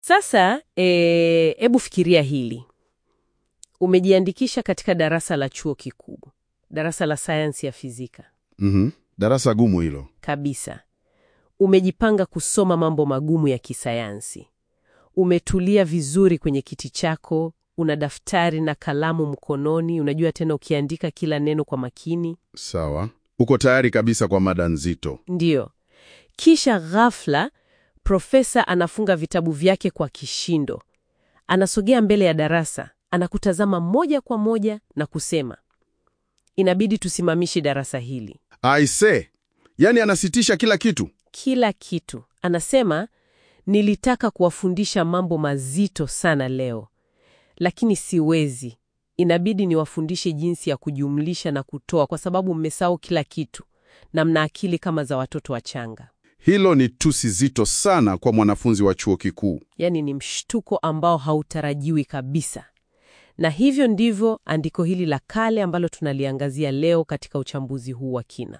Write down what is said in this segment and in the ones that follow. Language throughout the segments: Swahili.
Sasa hebu fikiria hili. Umejiandikisha katika darasa la chuo kikuu, darasa la sayansi ya fizika Mhm. Darasa gumu hilo. kabisa. Umejipanga kusoma mambo magumu ya kisayansi. Umetulia vizuri kwenye kiti chako, una daftari na kalamu mkononi, unajua tena ukiandika kila neno kwa makini. Sawa. Uko tayari kabisa kwa mada nzito. Ndiyo. Kisha ghafla profesa anafunga vitabu vyake kwa kishindo. Anasogea mbele ya darasa, anakutazama moja kwa moja na kusema, inabidi tusimamishe darasa hili. Aise, yaani anasitisha kila kitu. Kila kitu. Anasema, nilitaka kuwafundisha mambo mazito sana leo, lakini siwezi. Inabidi niwafundishe jinsi ya kujumlisha na kutoa, kwa sababu mmesahau kila kitu na mna akili kama za watoto wachanga. Hilo ni tusi zito sana kwa mwanafunzi wa chuo kikuu. Yaani ni mshtuko ambao hautarajiwi kabisa. Na hivyo ndivyo andiko hili la kale ambalo tunaliangazia leo katika uchambuzi huu wa kina.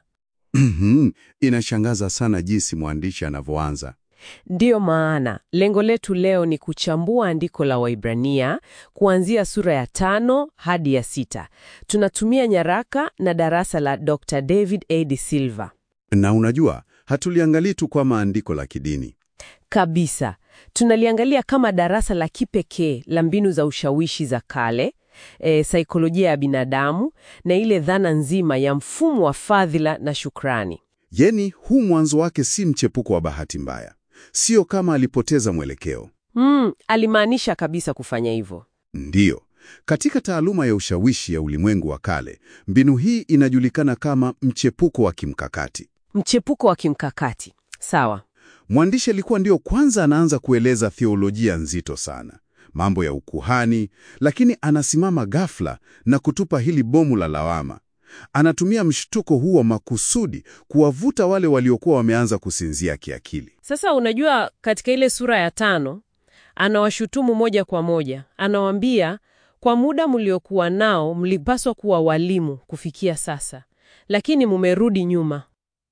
Mhm. Inashangaza sana jinsi mwandishi anavyoanza. Ndiyo maana lengo letu leo ni kuchambua andiko la Waibrania kuanzia sura ya tano hadi ya sita. Tunatumia nyaraka na darasa la Dr. David A. De Silva. Na unajua, hatuliangalii tu kwa maandiko la kidini. Kabisa. Tunaliangalia kama darasa la kipekee la mbinu za ushawishi za kale, e, saikolojia ya binadamu na ile dhana nzima ya mfumo wa fadhila na shukrani. Yeni, huu mwanzo wake si mchepuko wa bahati mbaya. Sio kama alipoteza mwelekeo. Mm, alimaanisha kabisa kufanya hivyo. Ndiyo. Katika taaluma ya ushawishi ya ulimwengu wa kale, mbinu hii inajulikana kama mchepuko wa kimkakati. Mchepuko wa kimkakati. Sawa. Mwandishi alikuwa ndio kwanza anaanza kueleza theolojia nzito sana, mambo ya ukuhani, lakini anasimama ghafla na kutupa hili bomu la lawama. Anatumia mshtuko huu wa makusudi kuwavuta wale waliokuwa wameanza kusinzia kiakili. Sasa unajua, katika ile sura ya tano anawashutumu moja kwa moja, anawaambia kwa muda mliokuwa nao mlipaswa kuwa walimu kufikia sasa, lakini mumerudi nyuma.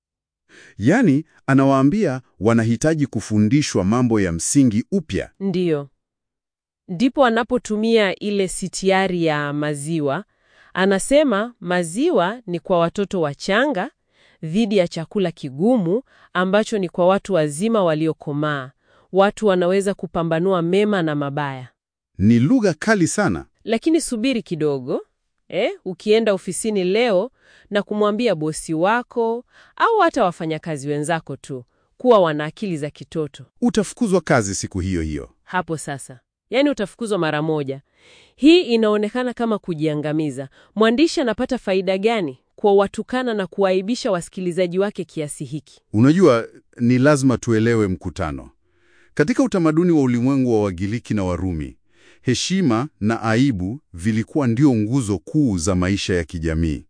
Yaani, anawaambia wanahitaji kufundishwa mambo ya msingi upya. Ndiyo, ndipo anapotumia ile sitiari ya maziwa. Anasema maziwa ni kwa watoto wachanga dhidi ya chakula kigumu ambacho ni kwa watu wazima waliokomaa. Watu wanaweza kupambanua mema na mabaya. Ni lugha kali sana. Lakini subiri kidogo eh, ukienda ofisini leo na kumwambia bosi wako au hata wafanyakazi wenzako tu kuwa wana akili za kitoto, Utafukuzwa kazi siku hiyo hiyo. hapo sasa, yaani utafukuzwa mara moja. Hii inaonekana kama kujiangamiza. Mwandishi anapata faida gani kwa watukana na kuwaibisha wasikilizaji wake kiasi hiki? Unajua, ni lazima tuelewe mkutano. Katika utamaduni wa ulimwengu wa Wagiriki na Warumi, heshima na aibu vilikuwa ndio nguzo kuu za maisha ya kijamii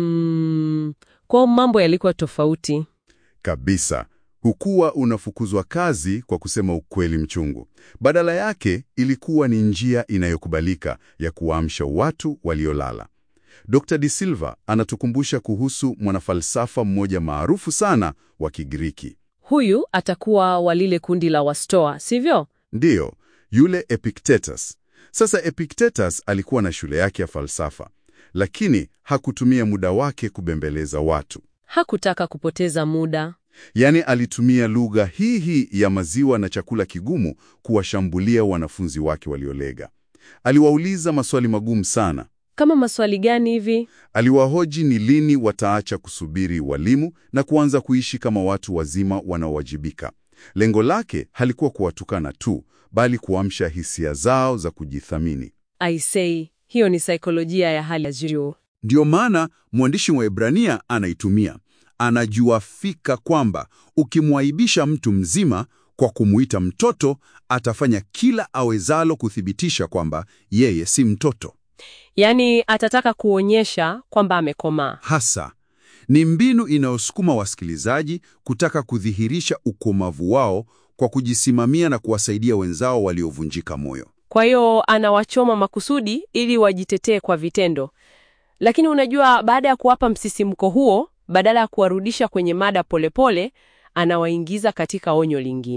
Mm, kwa mambo yalikuwa tofauti. kabisa. Hukuwa unafukuzwa kazi kwa kusema ukweli mchungu. Badala yake, ilikuwa ni njia inayokubalika ya kuwaamsha watu waliolala. Dr. De Silva anatukumbusha kuhusu mwanafalsafa mmoja maarufu sana wa Kigiriki. Huyu atakuwa wa lile kundi la Wastoa, sivyo? Ndiyo, yule Epictetus. Sasa Epictetus alikuwa na shule yake ya falsafa, lakini hakutumia muda wake kubembeleza watu. Hakutaka kupoteza muda. Yaani alitumia lugha hii hii ya maziwa na chakula kigumu kuwashambulia wanafunzi wake waliolega. Aliwauliza maswali magumu sana. Kama maswali gani hivi? Aliwahoji ni lini wataacha kusubiri walimu na kuanza kuishi kama watu wazima wanaowajibika. Lengo lake halikuwa kuwatukana tu, bali kuamsha hisia zao za kujithamini. I say, hiyo ni saikolojia ya hali ya juu. Ndiyo maana mwandishi wa Ebrania anaitumia. Anajua fika kwamba ukimwaibisha mtu mzima kwa kumuita mtoto, atafanya kila awezalo kuthibitisha kwamba yeye si mtoto. Yaani atataka kuonyesha kwamba amekomaa. Hasa ni mbinu inayosukuma wasikilizaji kutaka kudhihirisha ukomavu wao kwa kujisimamia na kuwasaidia wenzao waliovunjika moyo. Kwa hiyo anawachoma makusudi ili wajitetee kwa vitendo. Lakini unajua, baada ya kuwapa msisimko huo, badala ya kuwarudisha kwenye mada polepole, anawaingiza katika onyo lingine.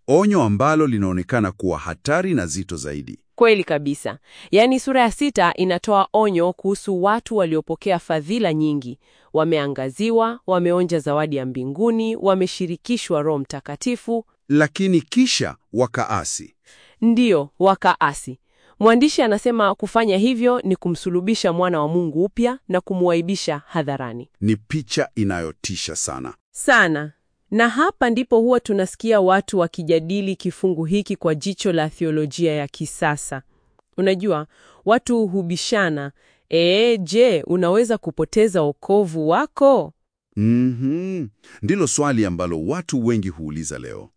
onyo ambalo linaonekana kuwa hatari na zito zaidi. Kweli kabisa. Yaani sura ya sita inatoa onyo kuhusu watu waliopokea fadhila nyingi, wameangaziwa, wameonja zawadi ya mbinguni, wameshirikishwa Roho Mtakatifu, Lakini kisha wakaasi. ndiyo wakaasi. Mwandishi anasema kufanya hivyo ni kumsulubisha mwana wa Mungu upya na kumwaibisha hadharani Ni picha inayotisha sana. sana. Na hapa ndipo huwa tunasikia watu wakijadili kifungu hiki kwa jicho la theolojia ya kisasa. Unajua, watu hubishana, ee, je, unaweza kupoteza wokovu wako? Mhm. Ndilo swali ambalo watu wengi huuliza leo.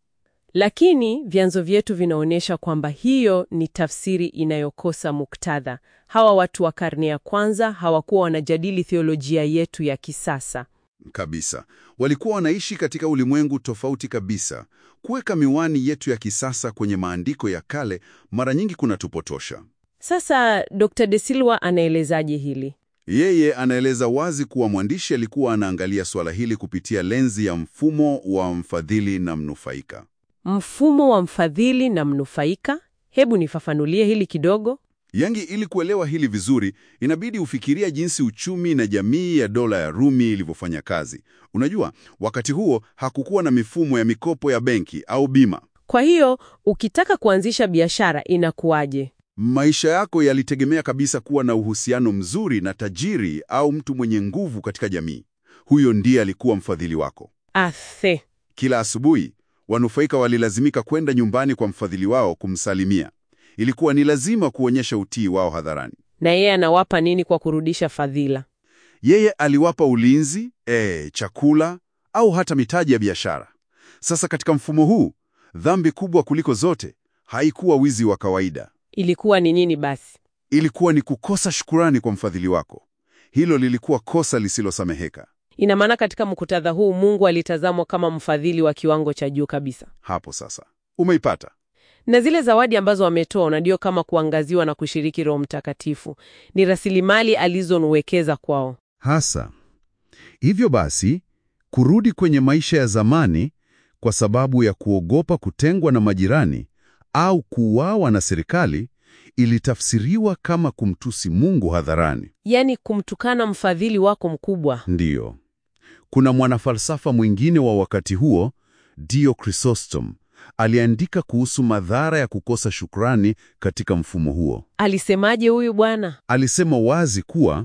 Lakini vyanzo vyetu vinaonyesha kwamba hiyo ni tafsiri inayokosa muktadha. Hawa watu wa karne ya kwanza hawakuwa wanajadili theolojia yetu ya kisasa. Kabisa. Walikuwa wanaishi katika ulimwengu tofauti kabisa. Kuweka miwani yetu ya kisasa kwenye maandiko ya kale mara nyingi kunatupotosha. Sasa Dr. De Silva anaelezaje hili? Yeye anaeleza wazi kuwa mwandishi alikuwa anaangalia suala hili kupitia lenzi ya mfumo wa mfadhili na mnufaika. Mfumo wa mfadhili na mnufaika? Hebu nifafanulie hili kidogo. Yangi, ili kuelewa hili vizuri, inabidi ufikiria jinsi uchumi na jamii ya dola ya Rumi ilivyofanya kazi. Unajua, wakati huo hakukuwa na mifumo ya mikopo ya benki au bima. Kwa hiyo ukitaka kuanzisha biashara inakuwaje? Maisha yako yalitegemea kabisa kuwa na uhusiano mzuri na tajiri au mtu mwenye nguvu katika jamii. Huyo ndiye alikuwa mfadhili wako. Athe. Kila asubuhi, wanufaika walilazimika kwenda nyumbani kwa mfadhili wao kumsalimia. Ilikuwa ni lazima kuonyesha utii wao hadharani. Na yeye anawapa nini kwa kurudisha fadhila? Yeye aliwapa ulinzi, eh, chakula au hata mitaji ya biashara. Sasa katika mfumo huu, dhambi kubwa kuliko zote haikuwa wizi wa kawaida. Ilikuwa ni nini basi? Ilikuwa ni kukosa shukurani kwa mfadhili wako. Hilo lilikuwa kosa lisilosameheka. Ina maana katika muktadha huu Mungu alitazamwa kama mfadhili wa kiwango cha juu kabisa, Hapo sasa umeipata. na zile zawadi ambazo ametoa na ndio kama kuangaziwa na kushiriki Roho Mtakatifu ni rasilimali alizonwekeza kwao. Hasa hivyo basi, kurudi kwenye maisha ya zamani kwa sababu ya kuogopa kutengwa na majirani au kuuawa na serikali ilitafsiriwa kama kumtusi Mungu hadharani. Yaani kumtukana mfadhili wako mkubwa. Ndiyo, kuna mwanafalsafa mwingine wa wakati huo, Dio Chrysostom, aliandika kuhusu madhara ya kukosa shukrani katika mfumo huo. Alisemaje huyu bwana? Alisema wazi kuwa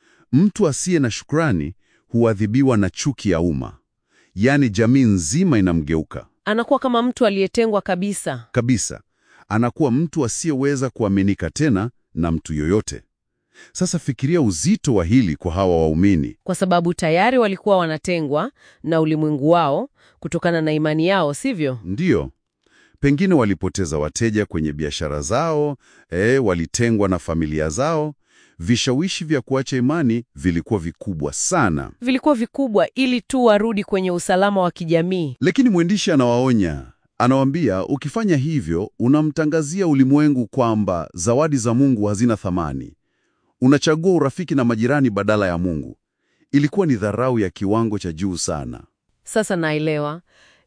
mtu asiye na shukrani huadhibiwa na chuki ya umma, yaani jamii nzima inamgeuka Anakuwa kama mtu aliyetengwa kabisa. kabisa. Anakuwa mtu asiyeweza kuaminika tena na mtu yoyote. Sasa fikiria uzito wa hili kwa hawa waumini. kwa sababu tayari walikuwa wanatengwa na ulimwengu wao kutokana na imani yao, sivyo? Ndiyo, pengine walipoteza wateja kwenye biashara zao, eh, walitengwa na familia zao. Vishawishi vya kuacha imani vilikuwa vikubwa sana. Vilikuwa vikubwa ili tu warudi kwenye usalama wa kijamii. Lakini mwendishi anawaonya, anawaambia ukifanya hivyo unamtangazia ulimwengu kwamba zawadi za Mungu hazina thamani. Unachagua urafiki na majirani badala ya Mungu. Ilikuwa ni dharau ya kiwango cha juu sana. Sasa naelewa,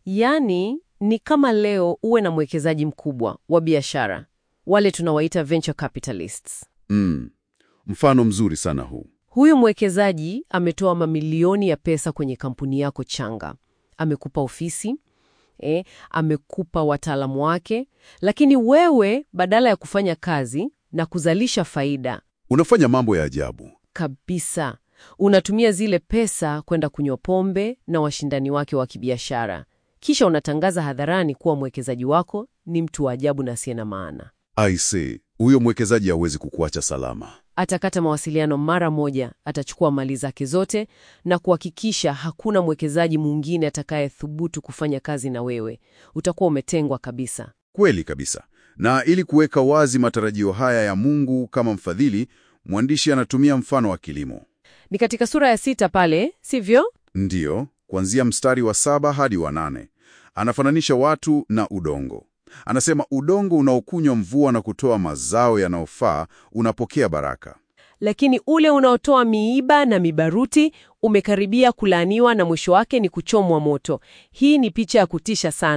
yaani ni kama leo uwe na mwekezaji mkubwa wa biashara, wale tunawaita venture capitalists. Mm. Mfano mzuri sana huu. Huyu mwekezaji ametoa mamilioni ya pesa kwenye kampuni yako changa, amekupa ofisi eh, amekupa wataalamu wake, lakini wewe badala ya kufanya kazi na kuzalisha faida Unafanya mambo ya ajabu. kabisa, unatumia zile pesa kwenda kunywa pombe na washindani wake wa kibiashara, kisha unatangaza hadharani kuwa mwekezaji wako ni mtu wa ajabu na asiye na maana. I see. Huyo mwekezaji hawezi kukuacha salama. Atakata mawasiliano mara moja, atachukua mali zake zote na kuhakikisha hakuna mwekezaji mwingine atakayethubutu kufanya kazi na wewe. Utakuwa umetengwa kabisa. Kweli kabisa. Na ili kuweka wazi matarajio haya ya Mungu kama mfadhili, mwandishi anatumia mfano wa kilimo. Ni katika sura ya sita pale, sivyo? Ndiyo, kuanzia mstari wa saba hadi wa nane. Anafananisha watu na udongo. Anasema udongo unaokunywa mvua na kutoa mazao yanayofaa unapokea baraka. Lakini ule unaotoa miiba na mibaruti umekaribia kulaaniwa na mwisho wake ni kuchomwa moto. Hii ni picha ya kutisha sana.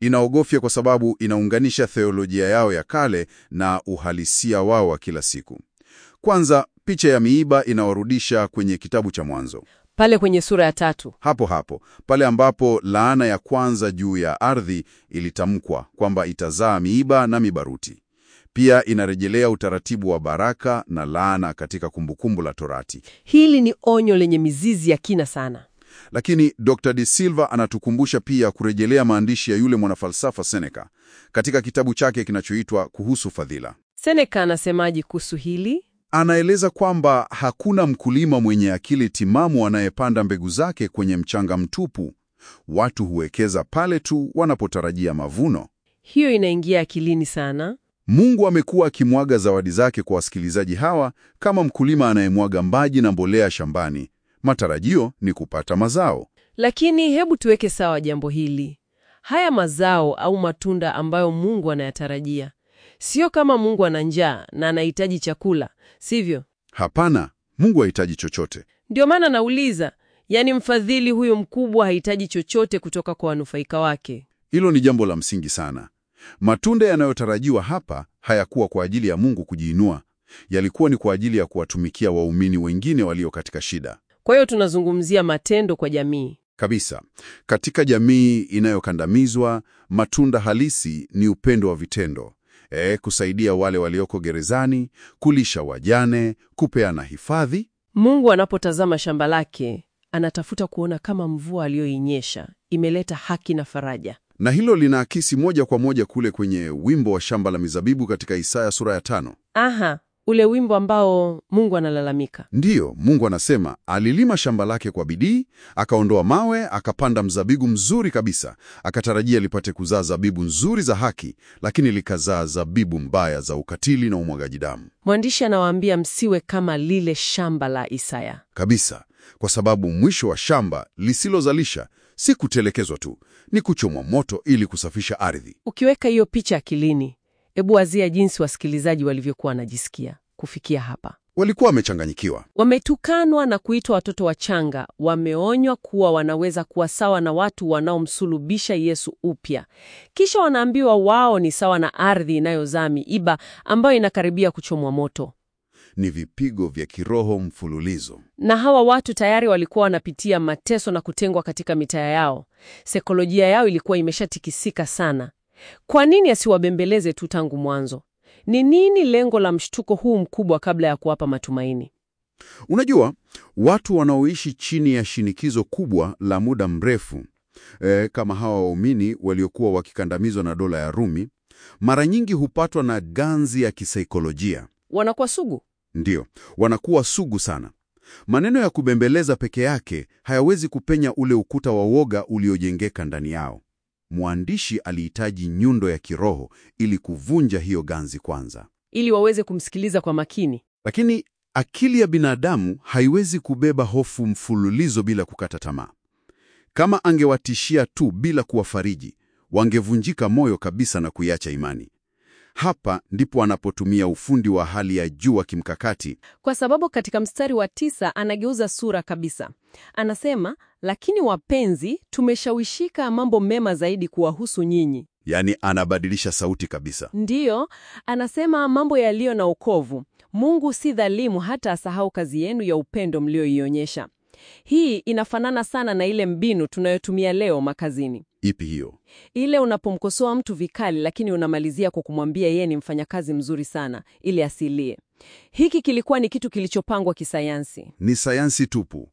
Inaogofya kwa sababu inaunganisha theolojia yao ya kale na uhalisia wao wa kila siku. Kwanza, picha ya miiba inawarudisha kwenye kitabu cha Mwanzo, Pale kwenye sura ya tatu. hapo hapo pale ambapo laana ya kwanza juu ya ardhi ilitamkwa kwamba itazaa miiba na mibaruti. Pia inarejelea utaratibu wa baraka na laana katika Kumbukumbu la Torati. Hili ni onyo lenye mizizi ya kina sana. Lakini Dr. De Silva anatukumbusha pia kurejelea maandishi ya yule mwanafalsafa Seneca katika kitabu chake kinachoitwa Kuhusu Fadhila. Seneca anasemaje kuhusu hili? Anaeleza kwamba hakuna mkulima mwenye akili timamu anayepanda mbegu zake kwenye mchanga mtupu. Watu huwekeza pale tu wanapotarajia mavuno. Hiyo inaingia akilini sana. Mungu amekuwa akimwaga zawadi zake kwa wasikilizaji hawa kama mkulima anayemwaga maji na mbolea shambani. Matarajio ni kupata mazao. Lakini hebu tuweke sawa jambo hili. Haya mazao au matunda ambayo Mungu anayatarajia, sio kama Mungu ana njaa na anahitaji chakula, sivyo? Hapana, Mungu hahitaji chochote. Ndio maana nauliza, yaani mfadhili huyo mkubwa hahitaji chochote kutoka kwa wanufaika wake. Hilo ni jambo la msingi sana. Matunda yanayotarajiwa hapa hayakuwa kwa ajili ya Mungu kujiinua, yalikuwa ni kwa ajili ya kuwatumikia waumini wengine walio katika shida. Kwa hiyo tunazungumzia matendo kwa jamii. Kabisa. Katika jamii inayokandamizwa, matunda halisi ni upendo wa vitendo. E, kusaidia wale walioko gerezani, kulisha wajane, kupeana hifadhi. Mungu anapotazama shamba lake, anatafuta kuona kama mvua aliyoinyesha imeleta haki na faraja. Na hilo linaakisi moja kwa moja kule kwenye wimbo wa shamba la mizabibu katika Isaya sura ya tano. Aha, ule wimbo ambao Mungu analalamika. Ndiyo, Mungu anasema alilima shamba lake kwa bidii, akaondoa mawe, akapanda mzabibu mzuri kabisa, akatarajia lipate kuzaa zabibu nzuri za haki, lakini likazaa zabibu mbaya za ukatili na umwagaji damu. Mwandishi anawaambia msiwe kama lile shamba la Isaya. Kabisa, kwa sababu mwisho wa shamba lisilozalisha si kutelekezwa tu, ni kuchomwa moto ili kusafisha ardhi. Ukiweka hiyo picha akilini, hebu wazia jinsi wasikilizaji walivyokuwa wanajisikia kufikia hapa. Walikuwa wamechanganyikiwa. Wametukanwa na kuitwa watoto wachanga, wameonywa kuwa wanaweza kuwa sawa na watu wanaomsulubisha Yesu upya, kisha wanaambiwa wao ni sawa na ardhi inayozaa miiba ambayo inakaribia kuchomwa moto. Ni vipigo vya kiroho mfululizo. Na hawa watu tayari walikuwa wanapitia mateso na kutengwa katika mitaa yao. Saikolojia yao ilikuwa imeshatikisika sana. Kwa nini asiwabembeleze tu tangu mwanzo? Ni nini lengo la mshtuko huu mkubwa kabla ya kuwapa matumaini? Unajua, watu wanaoishi chini ya shinikizo kubwa la muda mrefu e, kama hawa waumini waliokuwa wakikandamizwa na dola ya Rumi, mara nyingi hupatwa na ganzi ya kisaikolojia. Wanakuwa sugu. Ndiyo, wanakuwa sugu sana. Maneno ya kubembeleza peke yake hayawezi kupenya ule ukuta wa woga uliojengeka ndani yao. Mwandishi alihitaji nyundo ya kiroho ili kuvunja hiyo ganzi kwanza. ili waweze kumsikiliza kwa makini. Lakini akili ya binadamu haiwezi kubeba hofu mfululizo bila kukata tamaa. Kama angewatishia tu bila kuwafariji, wangevunjika moyo kabisa na kuiacha imani. Hapa ndipo anapotumia ufundi wa hali ya juu wa kimkakati. Kwa sababu katika mstari wa tisa anageuza sura kabisa. Anasema, lakini wapenzi, tumeshawishika mambo mema zaidi kuwahusu nyinyi. Yaani anabadilisha sauti kabisa. Ndiyo, anasema mambo yaliyo na ukovu. Mungu si dhalimu hata asahau kazi yenu ya upendo mlioionyesha. Hii inafanana sana na ile mbinu tunayotumia leo makazini. Ipi hiyo? Ile unapomkosoa mtu vikali lakini unamalizia kwa kumwambia yeye ni mfanyakazi mzuri sana ili asilie. Hiki kilikuwa ni kitu kilichopangwa kisayansi. Ni sayansi tupu.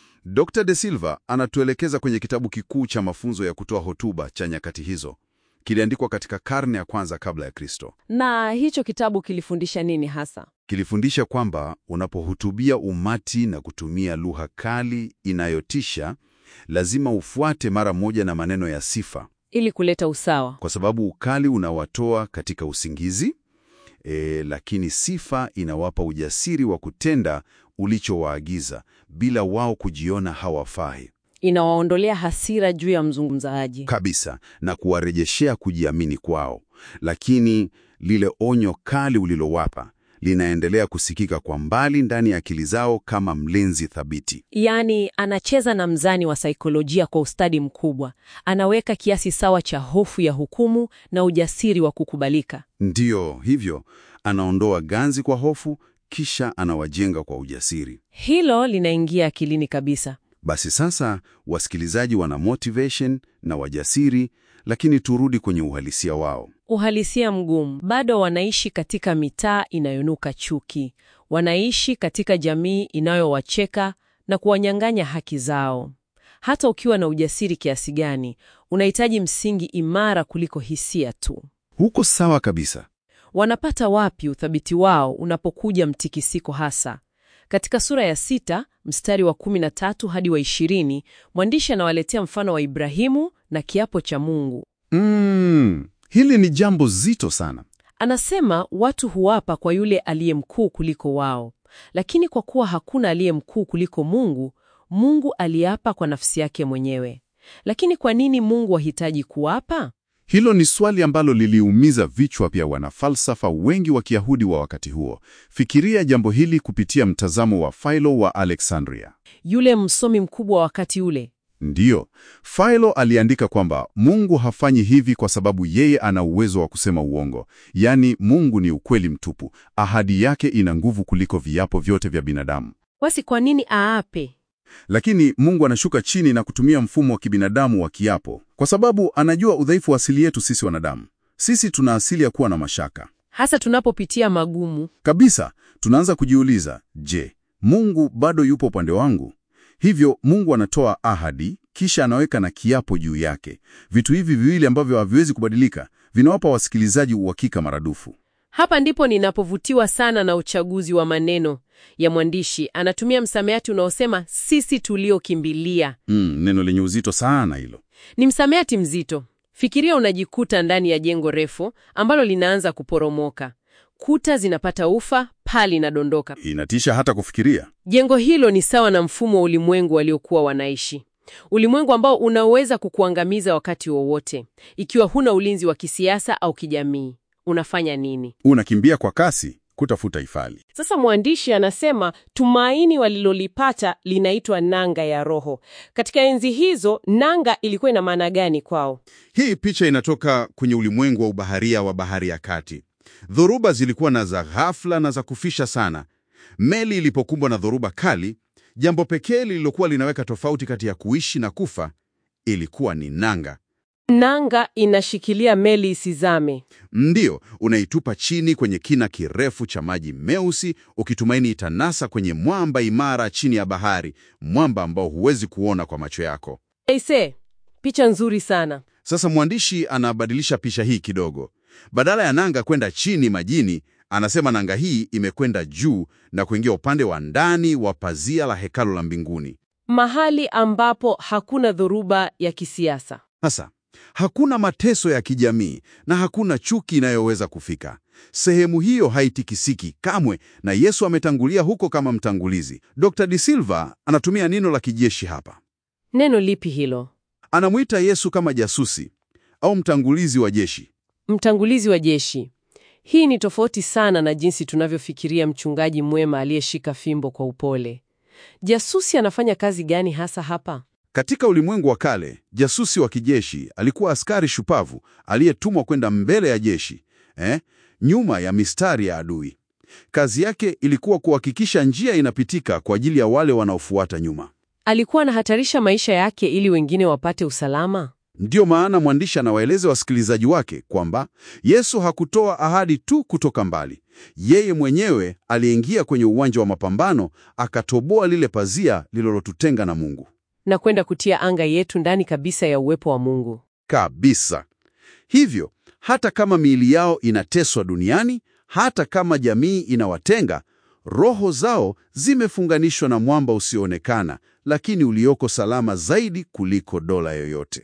Dr. De Silva anatuelekeza kwenye kitabu kikuu cha mafunzo ya kutoa hotuba cha nyakati hizo. Kiliandikwa katika karne ya kwanza kabla ya Kristo. Na hicho kitabu kilifundisha nini hasa? Kilifundisha kwamba unapohutubia umati na kutumia lugha kali inayotisha, lazima ufuate mara moja na maneno ya sifa, Ili kuleta usawa. kwa sababu ukali unawatoa katika usingizi e, lakini sifa inawapa ujasiri wa kutenda ulichowaagiza bila wao kujiona hawafai Inawaondolea hasira juu ya mzungumzaji. kabisa na kuwarejeshea kujiamini kwao. Lakini lile onyo kali ulilowapa linaendelea kusikika kwa mbali ndani ya akili zao kama mlinzi thabiti. Yaani, anacheza na mzani wa saikolojia kwa ustadi mkubwa. Anaweka kiasi sawa cha hofu ya hukumu na ujasiri wa kukubalika. Ndiyo hivyo, anaondoa ganzi kwa hofu, kisha anawajenga kwa ujasiri. Hilo linaingia akilini kabisa. Basi sasa wasikilizaji wana motivation na wajasiri, lakini turudi kwenye uhalisia wao. Uhalisia mgumu. Bado wanaishi katika mitaa inayonuka chuki. Wanaishi katika jamii inayowacheka na kuwanyang'anya haki zao. Hata ukiwa na ujasiri kiasi gani, unahitaji msingi imara kuliko hisia tu. Huko sawa kabisa. Wanapata wapi uthabiti wao unapokuja mtikisiko hasa? Katika sura ya sita mstari wa 13 hadi wa 20, mwandishi anawaletea mfano wa Ibrahimu na kiapo cha Mungu. Mm, hili ni jambo zito sana. Anasema watu huapa kwa yule aliye mkuu kuliko wao, lakini kwa kuwa hakuna aliye mkuu kuliko Mungu, Mungu aliapa kwa nafsi yake mwenyewe. Lakini kwa nini Mungu hahitaji kuapa? Hilo ni swali ambalo liliumiza vichwa vya wanafalsafa wengi wa Kiyahudi wa wakati huo. Fikiria jambo hili kupitia mtazamo wa Philo wa Alexandria. Yule msomi mkubwa wa wakati ule. Ndiyo, Philo aliandika kwamba Mungu hafanyi hivi kwa sababu yeye ana uwezo wa kusema uongo. Yaani, Mungu ni ukweli mtupu. Ahadi yake ina nguvu kuliko viapo vyote vya binadamu. Basi kwa nini aape? Lakini Mungu anashuka chini na kutumia mfumo wa kibinadamu wa kiapo, kwa sababu anajua udhaifu wa asili yetu sisi wanadamu. Sisi tuna asili ya kuwa na mashaka Hasa tunapopitia magumu. kabisa. Tunaanza kujiuliza, je, Mungu bado yupo upande wangu? Hivyo Mungu anatoa ahadi, kisha anaweka na kiapo juu yake. Vitu hivi viwili ambavyo haviwezi kubadilika vinawapa wasikilizaji uhakika maradufu. Hapa ndipo ninapovutiwa sana na uchaguzi wa maneno ya mwandishi. Anatumia msamiati unaosema sisi tuliokimbilia. Mm, neno lenye uzito sana hilo. Ni msamiati mzito. Fikiria unajikuta ndani ya jengo refu ambalo linaanza kuporomoka. Kuta zinapata ufa, paa linadondoka. Inatisha hata kufikiria. Jengo hilo ni sawa na mfumo wa ulimwengu waliokuwa wanaishi, ulimwengu ambao unaweza kukuangamiza wakati wowote. Ikiwa huna ulinzi wa kisiasa au kijamii, unafanya nini? Unakimbia kwa kasi kutafuta hifadhi. Sasa mwandishi anasema tumaini walilolipata linaitwa nanga ya roho. Katika enzi hizo, nanga ilikuwa ina maana gani kwao? Hii picha inatoka kwenye ulimwengu wa ubaharia wa Bahari ya Kati. Dhoruba zilikuwa na za ghafla na za kufisha sana. Meli ilipokumbwa na dhoruba kali, jambo pekee lililokuwa linaweka tofauti kati ya kuishi na kufa ilikuwa ni nanga. Nanga inashikilia meli isizame. Ndiyo, unaitupa chini kwenye kina kirefu cha maji meusi, ukitumaini itanasa kwenye mwamba imara chini ya bahari, mwamba ambao huwezi kuona kwa macho yako. Aise, picha nzuri sana. Sasa mwandishi anabadilisha picha hii kidogo. Badala ya nanga kwenda chini majini, anasema nanga hii imekwenda juu na kuingia upande wa ndani wa pazia la hekalu la mbinguni. Mahali ambapo hakuna dhoruba ya kisiasa. Sasa hakuna mateso ya kijamii na hakuna chuki inayoweza kufika. Sehemu hiyo haitikisiki kamwe, na Yesu ametangulia huko kama mtangulizi. Dr. De Silva anatumia neno la kijeshi hapa. Neno lipi hilo? Anamwita Yesu kama jasusi au mtangulizi wa jeshi. Mtangulizi wa jeshi. Hii ni tofauti sana na jinsi tunavyofikiria mchungaji mwema aliyeshika fimbo kwa upole. Jasusi anafanya kazi gani hasa hapa? Katika ulimwengu wa kale, jasusi wa kijeshi alikuwa askari shupavu aliyetumwa kwenda mbele ya jeshi, eh, nyuma ya mistari ya adui. Kazi yake ilikuwa kuhakikisha njia inapitika kwa ajili ya wale wanaofuata nyuma. Alikuwa anahatarisha maisha yake ili wengine wapate usalama. Ndiyo maana mwandishi anawaeleza wasikilizaji wake kwamba Yesu hakutoa ahadi tu kutoka mbali. Yeye mwenyewe aliingia kwenye uwanja wa mapambano, akatoboa lile pazia lililotutenga na Mungu na kwenda kutia anga yetu ndani kabisa ya uwepo wa Mungu. kabisa. Hivyo hata kama miili yao inateswa duniani, hata kama jamii inawatenga, roho zao zimefunganishwa na mwamba usioonekana, lakini ulioko salama zaidi kuliko dola yoyote.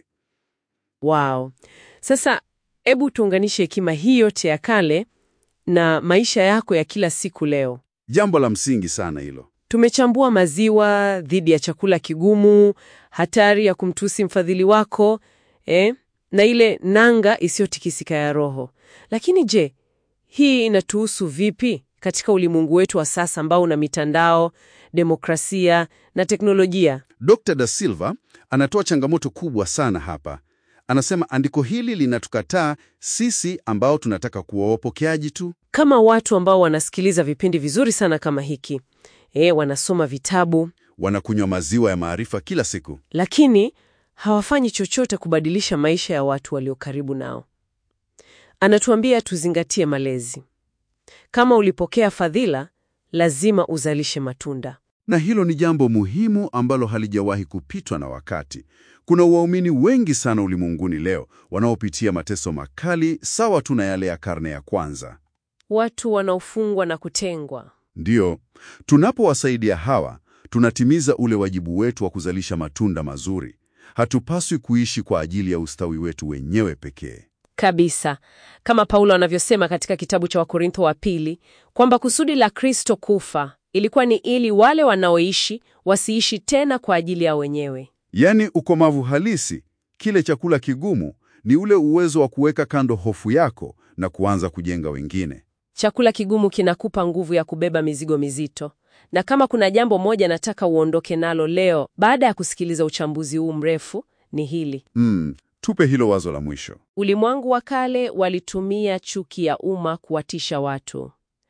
Wow. Sasa hebu tuunganishe hekima hii yote ya kale na maisha yako ya kila siku leo. Jambo la msingi sana hilo. Tumechambua maziwa dhidi ya chakula kigumu, hatari ya kumtusi mfadhili wako, eh, na ile nanga isiyotikisika ya roho. Lakini je, hii inatuhusu vipi? katika ulimwengu wetu wa sasa ambao una mitandao, demokrasia na teknolojia. Dr. Da Silva anatoa changamoto kubwa sana hapa. Anasema andiko hili linatukataa sisi ambao tunataka kuwa wapokeaji tu. Kama watu ambao wanasikiliza vipindi vizuri sana kama hiki, e, wanasoma vitabu Wanakunywa maziwa ya maarifa kila siku. lakini hawafanyi chochote kubadilisha maisha ya watu walio karibu nao. Anatuambia tuzingatie malezi. Kama ulipokea fadhila, lazima uzalishe matunda. Na hilo ni jambo muhimu ambalo halijawahi kupitwa na wakati. Kuna waumini wengi sana ulimwenguni leo wanaopitia mateso makali sawa tu na yale ya karne ya kwanza. Watu wanaofungwa na kutengwa. Ndiyo, tunapowasaidia hawa, tunatimiza ule wajibu wetu wa kuzalisha matunda mazuri. Hatupaswi kuishi kwa ajili ya ustawi wetu wenyewe pekee. Kabisa, kama Paulo anavyosema katika kitabu cha Wakorintho wa pili kwamba kusudi la Kristo kufa ilikuwa ni ili wale wanaoishi wasiishi tena kwa ajili ya wenyewe. Yaani, ukomavu halisi, kile chakula kigumu, ni ule uwezo wa kuweka kando hofu yako na kuanza kujenga wengine. Chakula kigumu kinakupa nguvu ya kubeba mizigo mizito. Na kama kuna jambo moja nataka uondoke nalo leo baada ya kusikiliza uchambuzi huu mrefu ni hili. Mm, tupe hilo wazo la mwisho. Ulimwengu wa kale walitumia chuki ya umma kuwatisha watu.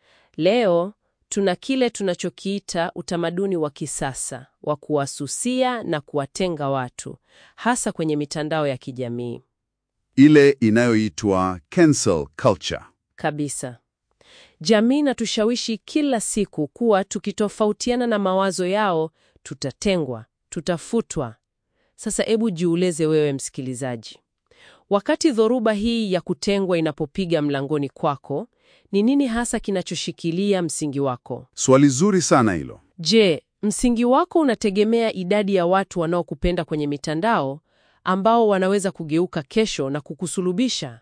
Leo tuna kile tunachokiita utamaduni wa kisasa wa kuwasusia na kuwatenga watu, hasa kwenye mitandao ya kijamii. Ile inayoitwa cancel culture. Kabisa. Jamii inatushawishi kila siku kuwa tukitofautiana na mawazo yao tutatengwa, tutafutwa. Sasa hebu jiulize wewe msikilizaji. Wakati dhoruba hii ya kutengwa inapopiga mlangoni kwako, ni nini hasa kinachoshikilia msingi wako? Swali zuri sana hilo. Je, msingi wako unategemea idadi ya watu wanaokupenda kwenye mitandao ambao wanaweza kugeuka kesho na kukusulubisha?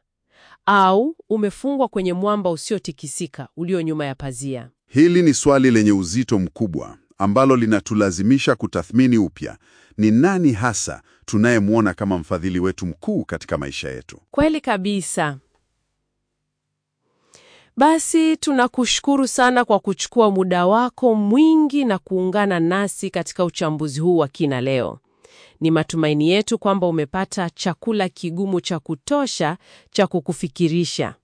Au umefungwa kwenye mwamba usiotikisika ulio nyuma ya pazia? Hili ni swali lenye uzito mkubwa ambalo linatulazimisha kutathmini upya ni nani hasa tunayemwona kama mfadhili wetu mkuu katika maisha yetu. Kweli kabisa. Basi tunakushukuru sana kwa kuchukua muda wako mwingi na kuungana nasi katika uchambuzi huu wa kina leo. Ni matumaini yetu kwamba umepata chakula kigumu cha kutosha cha kukufikirisha.